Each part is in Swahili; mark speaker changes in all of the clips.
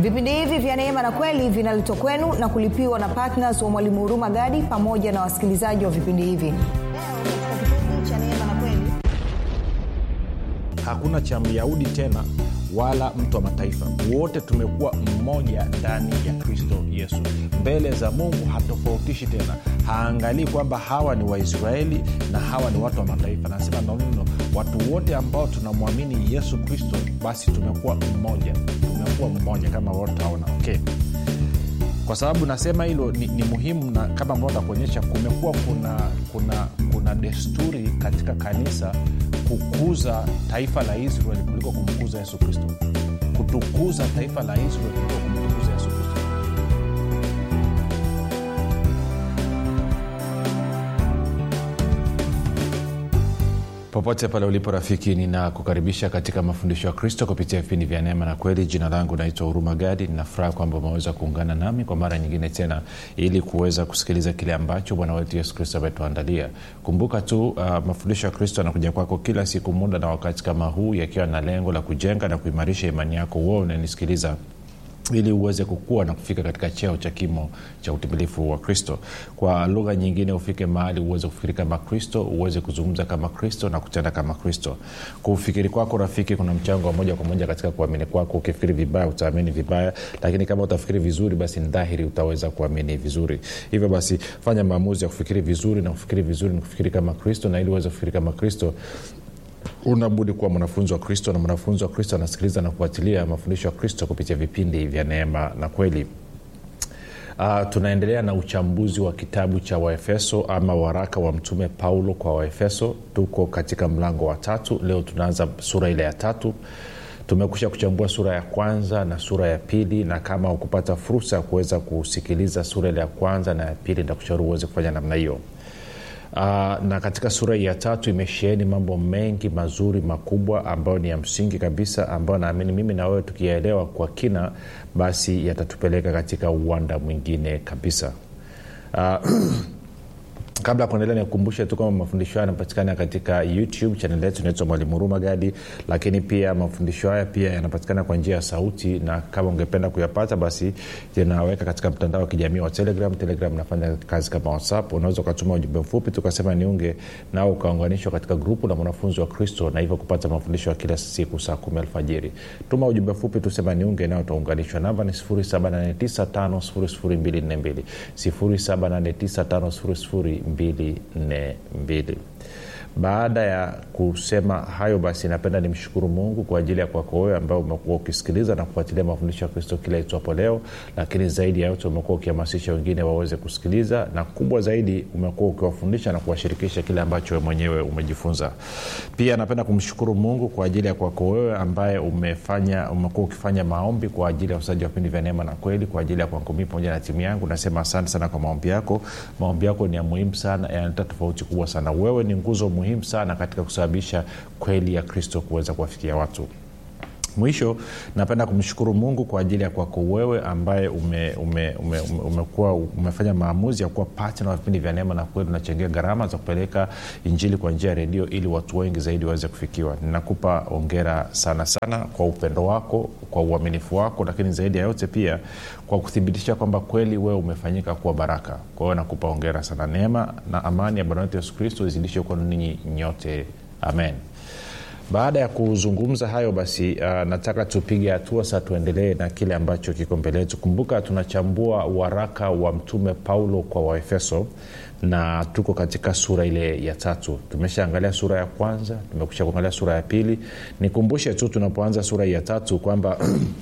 Speaker 1: vipindi hivi vya neema na kweli vinaletwa kwenu na kulipiwa na ptns wa mwalimu huruma gadi pamoja na wasikilizaji wa vipindi hivi leo katika kipindi cha neema na kweli
Speaker 2: hakuna cha myahudi tena wala mtu wa mataifa wote tumekuwa mmoja ndani ya kristo yesu mbele za mungu hatofautishi tena haangalii kwamba hawa ni waisraeli na hawa ni watu wa mataifa nasema nonono watu wote ambao tunamwamini yesu kristo basi tumekuwa mmoja tumekuwa mmoja kama wotaona okay kwa sababu nasema hilo ni, ni muhimu na kama ambao takuonyesha kumekuwa kuna kuna kuna desturi katika kanisa kukuza taifa la israeli kuliko kumkuza yesu kristo kutukuza taifa la israeli kuliko kumtukuza yesu kristo popote pale ulipo rafiki ninakukaribisha katika mafundisho ya kristo kupitia vipindi vya neema na kweli jina langu naitwa huruma gadi ninafuraha kwamba umeweza kuungana nami kwa mara nyingine tena ili kuweza kusikiliza kile ambacho bwana wetu yesu kristo ametuandalia kumbuka tu uh, mafundisho ya kristo yanakuja kwako kila siku muda na wakati kama huu yakiwa na lengo la kujenga na kuimarisha imani yako huo unanisikiliza ili uweze kukua na kufika katika cheo cha kimo cha utimilifu wa kristo kwa lugha nyingine ufike mahali uweze kufikiri kama kristo uweze kuzungumza kama kristo na kutenda kama kristo kufikiri kwako rafiki kuna mchango wa moja kwa moja katika kuamini kwako ukifikiri vibaya utaamini vibaya lakini kama utafikiri vizuri basi ni dhahiri utaweza kuamini vizuri hivyo basi fanya maamuzi ya kufikiri vizuri na kufikiri vizuri ni kufikiri kama kristo na ili uweze kufikiri kama kristo unabudi kuwa mwanafunzi wa kristo na mwanafunzi wa kristo anasikiliza na kufuatilia mafundisho ya kristo kupitia vipindi vya neema na kweli Uh, tunaendelea na uchambuzi wa kitabu cha waefeso ama waraka wa mtume paulo kwa waefeso tuko katika mlango wa tatu leo tunaanza sura ile ya tatu tumekusha kuchambua sura ya kwanza na sura ya pili na kama ukupata fursa ya kuweza kusikiliza sura ile ya kwanza na ya pili ntakushauri uweze kufanya namna hiyo Uh, na katika sura ya tatu imesheheni mambo mengi mazuri makubwa ambayo ni ya msingi kabisa ambayo naamini mimi na wewe tukiyaelewa kwa kina basi yatatupeleka katika uwanda mwingine kabisa uh, kabla ya kuendelea nikukumbushe tu kwamba mafundisho haya yanapatikana katika youtube chanel yetu inaitwa mwalimu huruma gadi lakini pia mafundisho haya pia yanapatikana kwa njia ya sauti na kama ungependa kuyapata basi tunaweka katika mtandao wa kijamii wa telegram telegram nafanya kazi kama whatsapp unaweza ukatuma ujumbe mfupi tukasema niunge nao ukaunganishwa katika grupu la mwanafunzi wa kristo na hivyo kupata mafundisho ya kila siku saa kumi alfajiri tuma ujumbe mfupi tusema niunge nao utaunganishwa namba ni 7895242 7895242 baada ya kusema hayo basi napenda nimshukuru mungu kwa ajili ya kwako wewe ambao umekuwa ukisikiliza na kufuatilia mafundisho ya kristo kila itwapo leo lakini zaidi ya yote umekuwa ukihamasisha wengine waweze kusikiliza na kubwa zaidi umekuwa ukiwafundisha na kuwashirikisha kile ambacho we mwenyewe umejifunza pia napenda kumshukuru mungu kwa ajili ya kwako wewe ambaye umefanya umekuwa ukifanya maombi kwa ajili ya usaji wa vipindi vya neema na kweli kwa ajili ya kwangu mii pamoja na timu yangu nasema asante sana kwa maombi yako maombi yako ni ya muhimu sana yanaleta tofauti kubwa sana wewe ni nguzo muhimu sana katika kusababisha kweli ya kristo kuweza kuwafikia watu mwisho napenda kumshukuru mungu kwa ajili ya kwako wewe ambaye ume, ume, ume, ume, umekuwa umefanya maamuzi ya kuwa patna wa vipindi vya neema na kweli unachangia gharama za kupeleka injili kwa njia ya redio ili watu wengi zaidi waweze kufikiwa ninakupa ongera sana sana kwa upendo wako kwa uaminifu wako lakini zaidi ya yote pia kwa kuthibitisha kwamba kweli wewe umefanyika kuwa baraka kwa hiyo nakupa ongera sana neema na amani ya bwana wetu yesu kristo izidishe kwenu ninyi nyote amen baada ya kuzungumza hayo basi uh, nataka tupige hatua sa tuendelee na kile ambacho kiko mbele yetu kumbuka tunachambua waraka wa mtume paulo kwa waefeso na tuko katika sura ile ya tatu tumeshaangalia sura ya kwanza tumekusha kuangalia sura ya pili nikumbushe tu tunapoanza sura ya tatu kwamba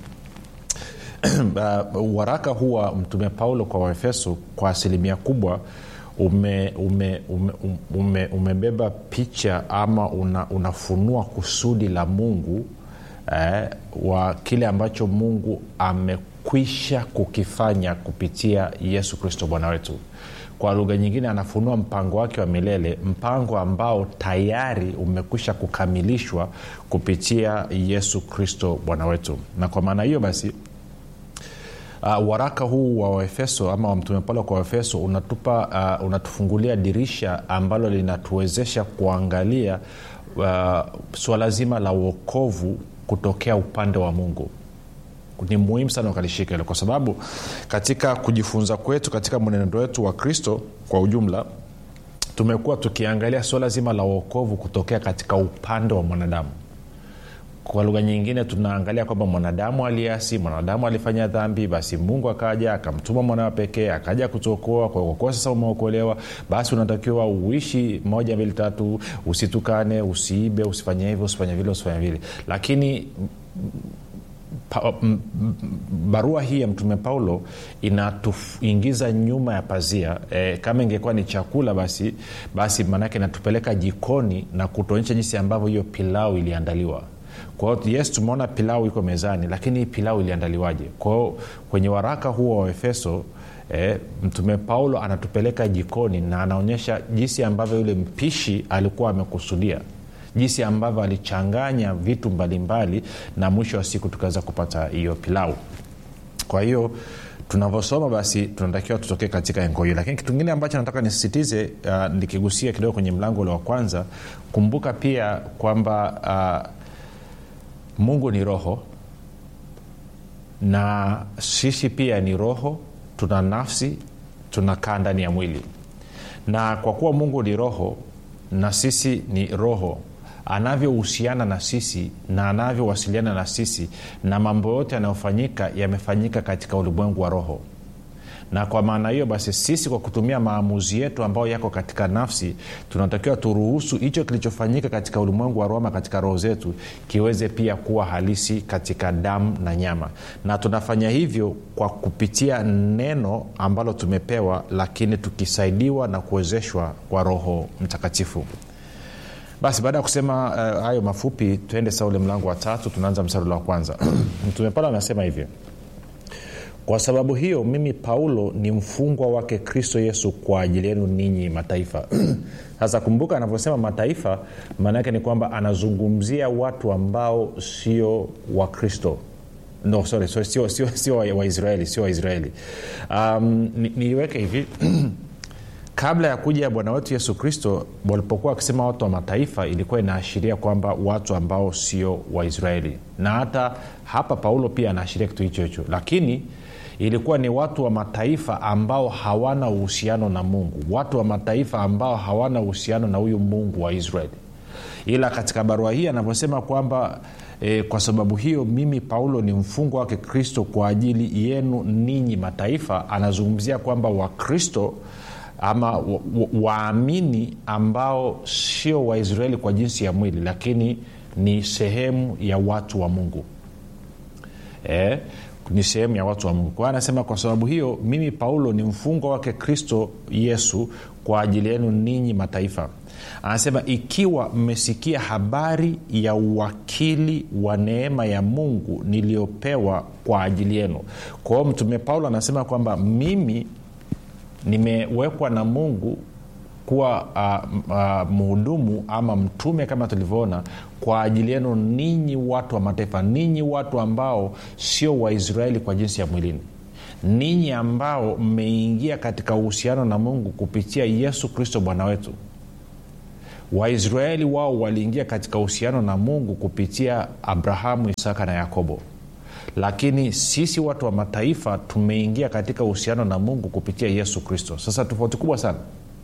Speaker 2: uh, waraka huu wa mtume paulo kwa waefeso kwa asilimia kubwa ume, ume, ume, ume, umebeba picha ama una, unafunua kusudi la mungu eh, wa kile ambacho mungu amekwisha kukifanya kupitia yesu kristo bwana wetu kwa lugha nyingine anafunua mpango wake wa milele mpango ambao tayari umekwisha kukamilishwa kupitia yesu kristo bwana wetu na kwa maana hiyo basi uh, waraka huu wa waefeso ama wa mtume paulo kwa waefeso unatupa uh, unatufungulia dirisha ambalo linatuwezesha kuangalia uh, suala zima la uokovu kutokea upande wa mungu ni muhimu sana ukalishika hilo kwa sababu katika kujifunza kwetu katika mwenendo wetu wa kristo kwa ujumla tumekuwa tukiangalia suala zima la uokovu kutokea katika upande wa mwanadamu kwa lugha nyingine tunaangalia kwamba mwanadamu aliasi mwanadamu alifanya dhambi basi mungu akaja akamtuma mwanawa pekee akaja kutuokoa kwa kuwa sasa umeokolewa basi unatakiwa uishi moja mbili tatu usitukane usiibe usifanye hivyo usifanye vile usifanye vile lakini pa, m, m, barua hii ya mtume paulo inatuingiza nyuma ya pazia e, kama ingekuwa ni chakula basi basi maanake inatupeleka jikoni na kutuonyesha jinsi ambavyo hiyo pilau iliandaliwa kwa hiyo yes tumeona pilau iko mezani lakini hii pilau iliandaliwaje kwao kwenye waraka huo wa efeso E, mtume paulo anatupeleka jikoni na anaonyesha jinsi ambavyo yule mpishi alikuwa amekusudia jinsi ambavyo alichanganya vitu mbalimbali mbali, na mwisho wa siku tukaweza kupata hiyo pilau kwa hiyo tunavyosoma basi tunatakiwa tutokee katika engo hiyo lakini kitu kingine ambacho nataka nisisitize uh, nikigusia kidogo kwenye mlango ule wa kwanza kumbuka pia kwamba uh, mungu ni roho na sisi pia ni roho tuna nafsi tunakaa ndani ya mwili na kwa kuwa mungu ni roho na sisi ni roho anavyohusiana na sisi na anavyowasiliana na sisi na mambo yote yanayofanyika yamefanyika katika ulimwengu wa roho na kwa maana hiyo basi sisi kwa kutumia maamuzi yetu ambayo yako katika nafsi tunatakiwa turuhusu hicho kilichofanyika katika ulimwengu wa roma katika roho zetu kiweze pia kuwa halisi katika damu na nyama na tunafanya hivyo kwa kupitia neno ambalo tumepewa lakini tukisaidiwa na kuwezeshwa kwa roho mtakatifu basi baada ya kusema uh, hayo mafupi tuende saa ule mlango wa tatu tunaanza msarula wa kwanza mtume paulo anasema hivyo kwa sababu hiyo mimi paulo ni mfungwa wake kristo yesu kwa ajili yenu ninyi mataifa sasa kumbuka anavyosema mataifa maana yake ni kwamba anazungumzia watu ambao sio wakristo no sorry, sorry sio, sio, sio waisraeli sio waisraeli um, niiweke ni hivi kabla ya kuja bwana wetu yesu kristo walipokuwa wakisema watu wa mataifa ilikuwa inaashiria kwamba watu ambao sio waisraeli na hata hapa paulo pia anaashiria kitu hicho hicho lakini ilikuwa ni watu wa mataifa ambao hawana uhusiano na mungu watu wa mataifa ambao hawana uhusiano na huyu mungu wa israeli ila katika barua hii anavyosema kwamba e, kwa sababu hiyo mimi paulo ni mfungwa wake kristo kwa ajili yenu ninyi mataifa anazungumzia kwamba wakristo ama waamini wa, wa ambao sio waisraeli kwa jinsi ya mwili lakini ni sehemu ya watu wa mungu e, ni sehemu ya watu wa mungu kwa anasema kwa sababu hiyo mimi paulo ni mfungwa wake kristo yesu kwa ajili yenu ninyi mataifa anasema ikiwa mmesikia habari ya uwakili wa neema ya mungu niliyopewa kwa ajili yenu kwa hiyo mtume paulo anasema kwamba mimi nimewekwa na mungu kuwa uh, uh, mhudumu ama mtume kama tulivyoona kwa ajili yenu ninyi watu wa mataifa ninyi watu ambao sio waisraeli kwa jinsi ya mwilini ninyi ambao mmeingia katika uhusiano na mungu kupitia yesu kristo bwana wetu waisraeli wao waliingia katika uhusiano na mungu kupitia abrahamu isaka na yakobo lakini sisi watu wa mataifa tumeingia katika uhusiano na mungu kupitia yesu kristo sasa tofauti kubwa sana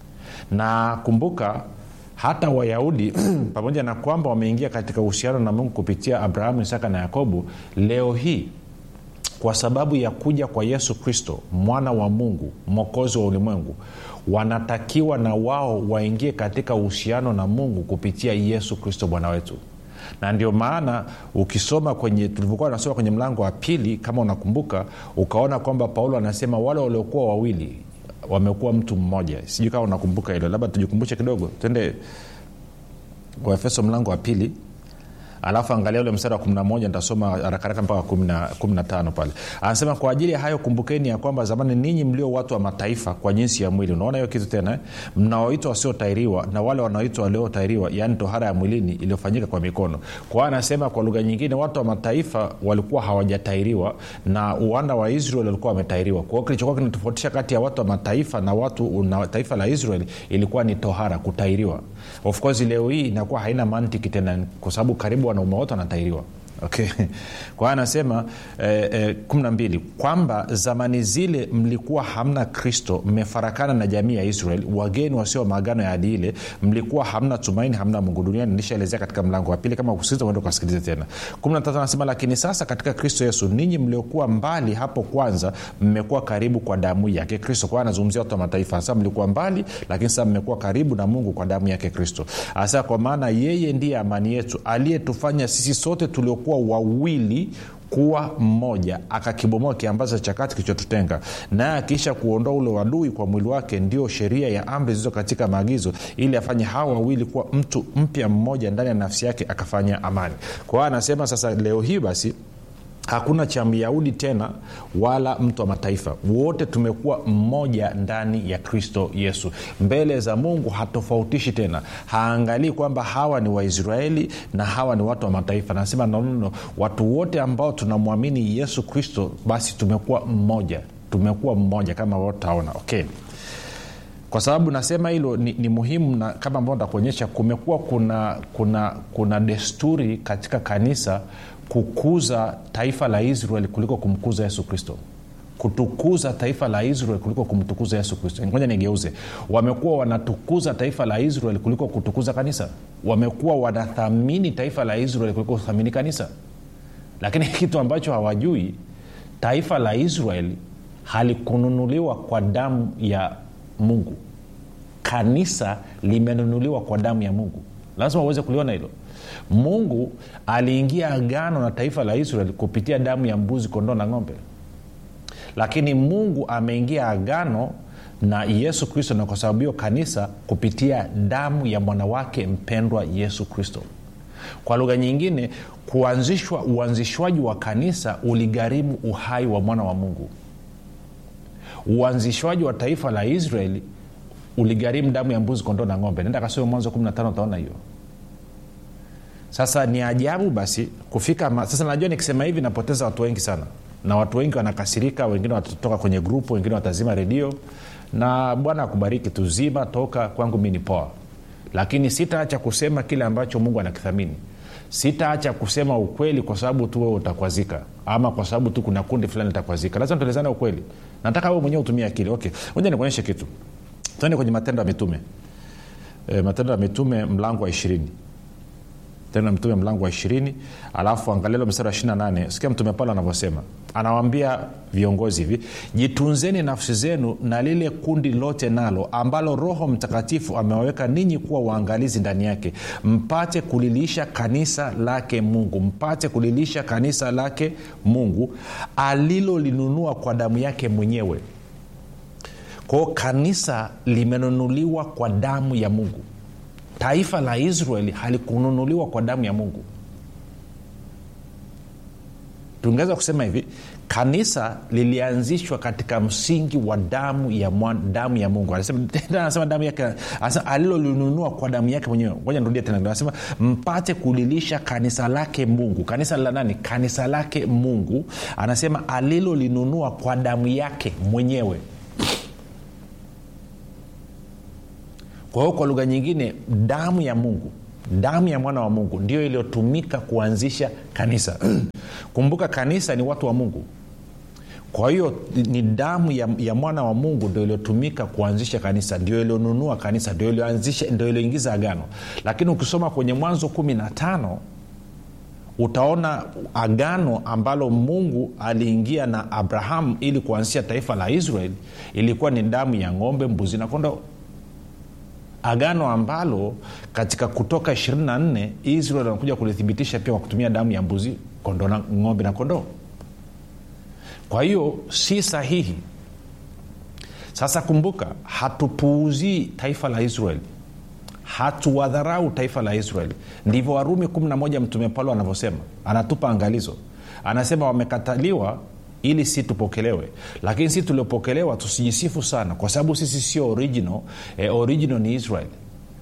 Speaker 2: na kumbuka hata wayahudi pamoja na kwamba wameingia katika uhusiano na mungu kupitia abrahamu isaka na yakobo leo hii kwa sababu ya kuja kwa yesu kristo mwana wa mungu mwokozi wa ulimwengu wanatakiwa na wao waingie katika uhusiano na mungu kupitia yesu kristo bwana wetu na ndio maana ukisoma kwenye tulivyokuwa nasoma kwenye mlango wa pili kama unakumbuka ukaona kwamba paulo anasema wale waliokuwa wawili wamekuwa mtu mmoja sijui kama unakumbuka hilo labda tujikumbushe kidogo twende waefeso mlango wa pili alafu angalia ule mstari wa 11 nitasoma harakaraka mpaka 15 pale anasema kwa ajili ya hayo kumbukeni ya kwamba zamani ninyi mlio watu wa mataifa kwa jinsi ya mwili unaona hiyo kitu tena eh? mnaoitwa wasiotairiwa na wale wanaoitwa waliotairiwa yaani tohara ya mwilini iliyofanyika kwa mikono kwa hiyo anasema kwa lugha nyingine watu wa mataifa walikuwa hawajatairiwa na wana wa israel walikuwa wametairiwa kwa hiyo kilichokuwa kinatofautisha kati ya watu wa mataifa na watu na taifa la israel ilikuwa ni tohara kutairiwa of course leo hii inakuwa haina mantiki tena kwa sababu karibu wanaume wote wanatairiwa okay kwa hiyo anasema eh, eh, kumi na mbili kwamba zamani zile mlikuwa hamna kristo mmefarakana na jamii ya israel wageni wasio maagano ya hadi ile mlikuwa hamna tumaini hamna mungu duniani nilishaelezea katika mlango wa pili kama kusikiliza uende ukasikilize tena kumi na tatu anasema lakini sasa katika kristo yesu ninyi mliokuwa mbali hapo kwanza mmekuwa karibu kwa damu yake kristo kwa hiyo anazungumzia watu wa mataifa sasa mlikuwa mbali lakini sasa mmekuwa karibu na mungu kwa damu yake kristo hasa kwa maana yeye ndiye amani yetu aliyetufanya sisi sote tuliokuwa wawili kuwa mmoja akakibomoa kiambaza cha kati kilichotutenga naye akiisha kuondoa ule wadui kwa mwili wake ndio sheria ya amri zilizo katika maagizo ili afanye hawa wawili kuwa mtu mpya mmoja ndani ya nafsi yake akafanya amani kwa hiyo anasema sasa leo hii basi hakuna cha myahudi tena wala mtu wa mataifa wote tumekuwa mmoja ndani ya kristo yesu mbele za mungu hatofautishi tena haangalii kwamba hawa ni waisraeli na hawa ni watu wa mataifa nasema nonono watu wote ambao tunamwamini yesu kristo basi tumekuwa mmoja tumekuwa mmoja kama wotaona okay kwa sababu nasema hilo ni, ni muhimu na kama ambao ntakuonyesha kumekuwa kuna kuna kuna desturi katika kanisa kukuza taifa la israel kuliko kumkuza yesu kristo kutukuza taifa la israel kuliko kumtukuza yesu kristo ngoja nigeuze wamekuwa wanatukuza taifa la israel kuliko kutukuza kanisa wamekuwa wanathamini taifa la israel kuliko kuthamini kanisa lakini kitu ambacho hawajui taifa la israeli halikununuliwa kwa damu ya mungu kanisa limenunuliwa kwa damu ya mungu lazima uweze kuliona hilo mungu aliingia agano na taifa la israeli kupitia damu ya mbuzi kondoo na ng'ombe lakini mungu ameingia agano na yesu kristo na kwa sababu hiyo kanisa kupitia damu ya mwanawake mpendwa yesu kristo kwa lugha nyingine kuanzishwa uanzishwaji wa kanisa uligharimu uhai wa mwana wa mungu uanzishwaji wa taifa la israeli uligharimu damu ya mbuzi kondoo na ng'ombe nenda kasome mwanzo 15 utaona hiyo sasa ni ajabu basi kufika ma... sasa najua nikisema hivi napoteza watu wengi sana na watu wengi wanakasirika wengine watatoka kwenye grupu wengine watazima redio na bwana akubariki tuzima toka kwangu mi ni poa lakini sitaacha kusema kile ambacho mungu anakithamini sitaacha kusema ukweli kwa sababu tu wewe utakwazika ama kwa sababu tu kuna kundi fulani litakwazika lazima tuelezane ukweli nataka wewe mwenyewe utumie akili okay moja nikuonyeshe kitu tuende kwenye matendo ya mitume e, matendo ya mitume mlango wa ishirini tena mtume mlango wa ishirini alafu angalilo mstari wa ishiri nane sikia mtume paulo anavyosema anawambia viongozi hivi jitunzeni nafsi zenu na lile kundi lote nalo ambalo roho mtakatifu amewaweka ninyi kuwa waangalizi ndani yake mpate kulilisha kanisa lake mungu mpate kulilisha kanisa lake mungu alilolinunua kwa damu yake mwenyewe kwao kanisa limenunuliwa kwa damu ya mungu taifa la israeli halikununuliwa kwa damu ya mungu tungeweza kusema hivi kanisa lilianzishwa katika msingi wa damu ya, mwan, damu ya mungu anasema, anasema damu yake anasema alilolinunua kwa damu yake mwenyewe ngoja nirudie tena anasema mpate kulilisha kanisa lake mungu kanisa la nani kanisa lake mungu anasema alilolinunua kwa damu yake mwenyewe kwa hiyo kwa lugha nyingine damu ya mungu damu ya mwana wa mungu ndio iliyotumika kuanzisha kanisa kumbuka kanisa ni watu wa mungu kwa hiyo ni damu ya, ya mwana wa mungu ndio iliyotumika kuanzisha kanisa ndio iliyonunua kanisa ndio iliyoanzisha ndio iliyoingiza agano lakini ukisoma kwenye mwanzo kumi na tano utaona agano ambalo mungu aliingia na abrahamu ili kuanzisha taifa la israeli ilikuwa ni damu ya ng'ombe mbuzi na kondoo agano ambalo katika kutoka 24 israel wanakuja kulithibitisha pia kwa kutumia damu ya mbuzi kondo na ng'ombe na kondoo kwa hiyo si sahihi sasa kumbuka hatupuuzii taifa la israeli hatuwadharau taifa la israeli ndivyo warumi 11 mtume paulo anavyosema anatupa angalizo anasema wamekataliwa ili si tupokelewe lakini si tuliopokelewa tusijisifu sana kwa sababu sisi sio original eh, original ni israel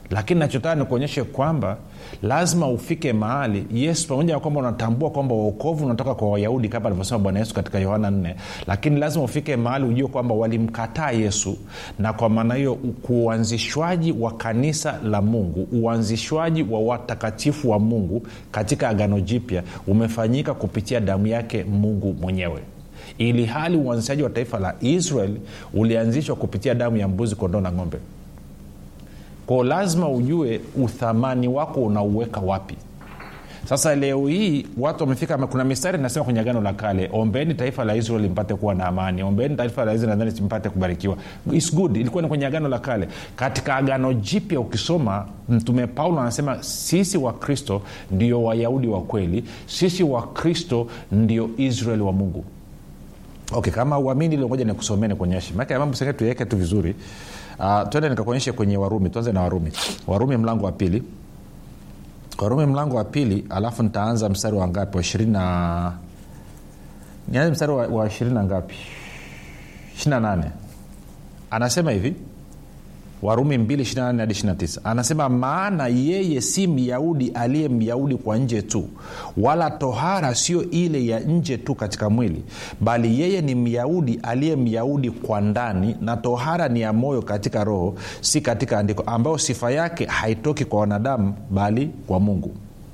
Speaker 2: lakini nachotaka nikuonyeshe kwamba lazima ufike mahali yesu pamoja na kwamba unatambua kwamba uokovu unatoka kwa wayahudi kama alivyosema bwana yesu katika yohana 4 lakini lazima ufike mahali ujue kwamba walimkataa yesu na kwa maana hiyo kuuanzishwaji wa kanisa la mungu uanzishwaji wa watakatifu wa mungu katika agano jipya umefanyika kupitia damu yake mungu mwenyewe ili hali uanzishaji wa taifa la israel ulianzishwa kupitia damu ya mbuzi kondoo na ng'ombe kwao lazima ujue uthamani wako unauweka wapi sasa leo hii watu wamefika kuna mistari inasema kwenye agano la kale ombeni taifa la israeli mpate kuwa na amani ombeni taifa la israeli nadhani mpate kubarikiwa It's good ilikuwa ni kwenye agano la kale katika agano jipya ukisoma mtume paulo anasema sisi wa kristo ndio wayahudi wa kweli sisi wa kristo ndio israeli wa mungu okay kama uamini liomoja nikusomee nikuonyeshe maake mambo sengine tuiweke tu vizuri uh, twende nikakuonyeshe kwenye warumi tuanze na warumi warumi mlango wa pili warumi mlango wa pili alafu nitaanza mstari wa ngapi wa ishirini na nianze mstari wa, wa ishirini na ngapi ishiri na nane anasema hivi warumi 2 hadi 29 anasema maana yeye si myahudi aliye myahudi kwa nje tu wala tohara sio ile ya nje tu katika mwili bali yeye ni myahudi aliye myahudi kwa ndani na tohara ni ya moyo katika roho si katika andiko ambayo sifa yake haitoki kwa wanadamu bali kwa mungu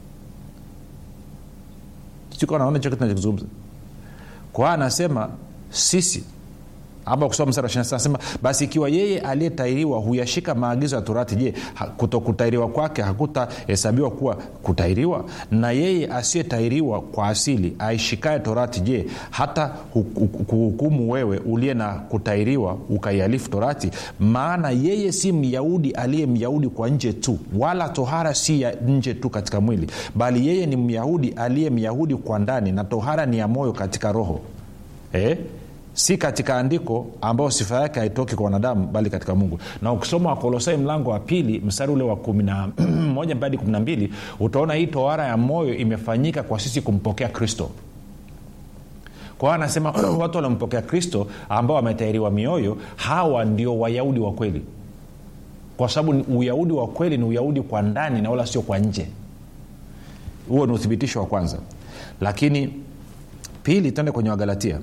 Speaker 2: naona hicho kitu nachokizungumza kwa hiyo anasema sisi ama kusoma mstari wa anasema basi ikiwa yeye aliyetairiwa huyashika maagizo ya torati je kutokutairiwa kwake hakutahesabiwa kuwa kutairiwa na yeye asiyetairiwa kwa asili aishikae torati je hata kuhukumu wewe uliye na kutairiwa ukaihalifu torati maana yeye si myahudi aliye myahudi kwa nje tu wala tohara si ya nje tu katika mwili bali yeye ni myahudi aliye myahudi kwa ndani na tohara ni ya moyo katika roho eh? si katika andiko ambayo sifa yake haitoki kwa wanadamu bali katika mungu na ukisoma wakolosai mlango wa pili mstari ule wa kumi na moja hadi kumi na mbili utaona hii tohara ya moyo imefanyika kwa sisi kumpokea kristo kwa hiyo anasema watu waliompokea kristo ambao wametairiwa mioyo hawa ndio wayahudi wa kweli kwa sababu uyahudi wa kweli ni uyahudi kwa ndani na wala sio kwa nje huo ni uthibitisho wa kwanza lakini pili tuende kwenye wagalatia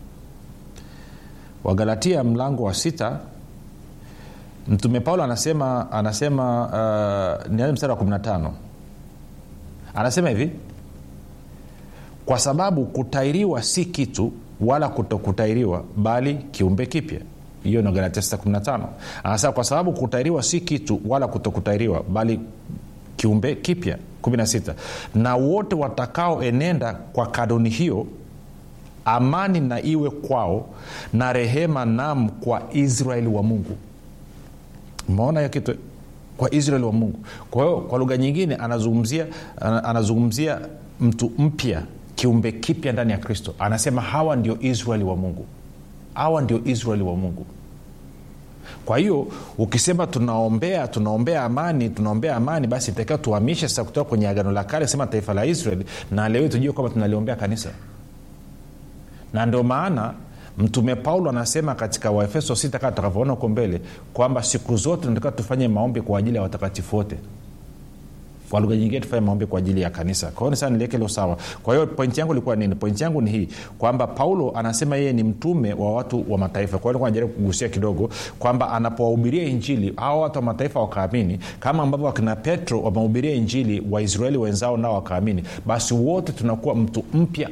Speaker 2: wagalatia mlango wa sita mtume paulo anasema anasema uh, nianze mstari wa 15 anasema hivi kwa sababu kutairiwa si kitu wala kutokutairiwa bali kiumbe kipya hiyo ni galatia 615 anasema kwa sababu kutairiwa si kitu wala kutokutairiwa bali kiumbe kipya 16 na wote watakaoenenda kwa kanuni hiyo amani na iwe kwao na rehema nam kwa israeli wa mungu umeona hiyo kitu kwa israeli wa mungu kwa hiyo kwa lugha nyingine anazungumzia anazungumzia mtu mpya kiumbe kipya ndani ya kristo anasema hawa ndio israeli wa mungu hawa ndio israeli wa mungu kwa hiyo ukisema tunaombea tunaombea amani tunaombea amani basi itakiwa tuhamishe sasa kutoka kwenye agano la kale sema taifa la israeli na leo tujue kwamba tunaliombea kanisa na ndio maana mtume paulo anasema katika waefeso 6 kaa tutakavyoona huko mbele kwamba siku zote tunatakiwa tufanye maombi kwa ajili ya watakatifu wote kwa lugha nyingine tufanye maombi kwa ajili ya kanisa kwa hiyo ni sana niliweke hilo sawa kwa hiyo pointi yangu ilikuwa nini pointi yangu ni hii kwamba paulo anasema yeye ni mtume wa watu wa mataifa kwa hiyo najaribu kugusia kidogo kwamba anapowahubiria injili hawa watu wa mataifa wakaamini kama ambavyo wakina petro wamehubiria injili waisraeli wenzao nao wakaamini basi wote tunakuwa mtu mpya